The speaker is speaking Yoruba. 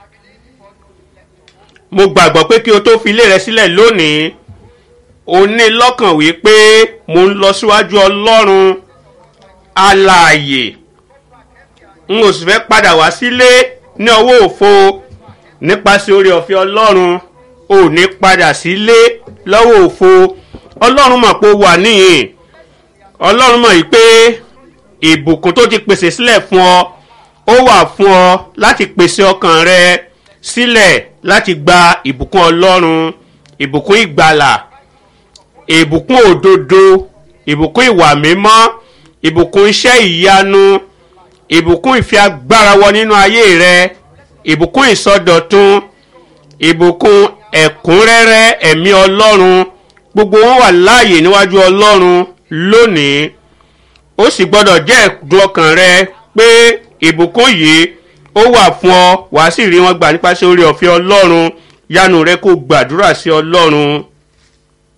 mo gbàgbọ́ pé kí o tó fi ilé rẹ sílẹ̀ lónìí o ní lọ́kàn wípé mo ń lọ síwájú ọlọ́run alààyè n ò sì fẹ́ padà wá sílé ní ọwọ́ òfo nípasẹ̀ oore ọ̀fẹ́ ọlọ́run ò ní padà sílé lọ́wọ́ òfo ọlọ́run mọ̀ pé ó wà níyìn ọlọ́run mọ̀ yìí pé ìbùkún tó ti pèsè sílẹ̀ fún ọ ó wà fún ọ láti pèsè ọkàn rẹ sílẹ̀ láti gba ìbùkún ọlọ́run ìbùkún ìgbàlà ìbùkún òdodo ìbùkún ìwà mímọ́ ìbùkún iṣẹ́ ìyanu ìbùkún ìfẹ́ agbára wọ nínú ayé rẹ ìbùkún ìsọdọ̀tun ìbùkún ẹ̀kúnrẹ́rẹ́ ẹ̀mí ọlọ́run gbogbo wọn wà láàyè níwájú ọlọ́run lónìí ó sì gbọ́dọ̀ jẹ́ ẹ̀dùn ọkàn rẹ pé ìbùkún yìí ó wà fún ọ wàá sì rí wọn gbà nípasẹ̀ orí ọ̀fẹ́ ọlọ́run yánu rẹ kó gbàdúrà sí ọlọ́run